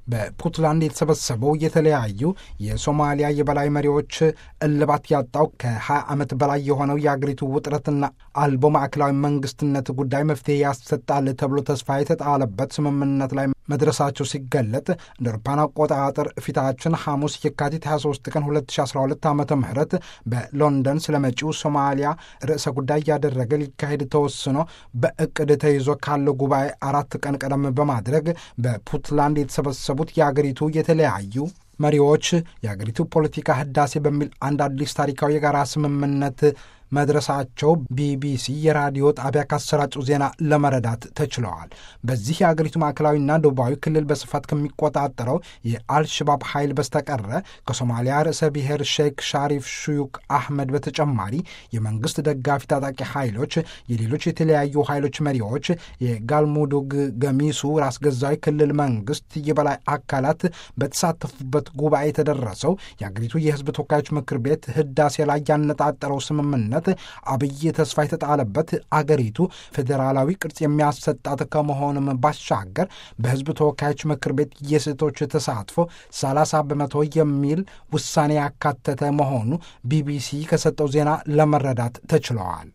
በፑንትላንድ የተሰበሰበው የተለያዩ የሶማሊያ የበላይ መሪዎች እልባት ያጣው ከ20 ዓመት በላይ የሆነው የአገሪቱ ውጥረትና አልቦ ማዕከላዊ መንግስትነት ጉዳይ መፍትሄ ያሰጣል ተብሎ ተስፋ የተጣለበት ስምምነት ላይ መድረሳቸው ሲገለጥ እንደ አውሮፓውያን አቆጣጠር ፊታችን ሐሙስ የካቲት 23 ቀን 2012 ዓ ም በሎንደን ስለ መጪው ሶማሊያ ርዕሰ ጉዳይ እያደረገ ሊካሄድ ተወስኖ በእቅድ ተይዞ ካለው ጉባኤ አራት ቀን ቀደም በማድረግ በፑንትላንድ የተሰበሰቡት የአገሪቱ የተለያዩ መሪዎች የአገሪቱ ፖለቲካ ህዳሴ በሚል አንድ አዲስ ታሪካዊ የጋራ ስምምነት መድረሳቸው ቢቢሲ የራዲዮ ጣቢያ ካሰራጩ ዜና ለመረዳት ተችለዋል። በዚህ የአገሪቱ ማዕከላዊና ደቡባዊ ክልል በስፋት ከሚቆጣጠረው የአልሸባብ ኃይል በስተቀረ ከሶማሊያ ርዕሰ ብሔር ሼክ ሻሪፍ ሹዩክ አህመድ በተጨማሪ የመንግስት ደጋፊ ታጣቂ ኃይሎች፣ የሌሎች የተለያዩ ኃይሎች መሪዎች፣ የጋልሙዱግ ገሚሱ ራስ ገዛዊ ክልል መንግስት የበላይ አካላት በተሳተፉበት ጉባኤ የተደረሰው የአገሪቱ የህዝብ ተወካዮች ምክር ቤት ህዳሴ ላይ ያነጣጠረው ስምምነት አብይ ተስፋ የተጣለበት አገሪቱ ፌዴራላዊ ቅርጽ የሚያሰጣት ከመሆኑም ባሻገር በህዝብ ተወካዮች ምክር ቤት የሴቶች ተሳትፎ 30 በመቶ የሚል ውሳኔ ያካተተ መሆኑ ቢቢሲ ከሰጠው ዜና ለመረዳት ተችለዋል።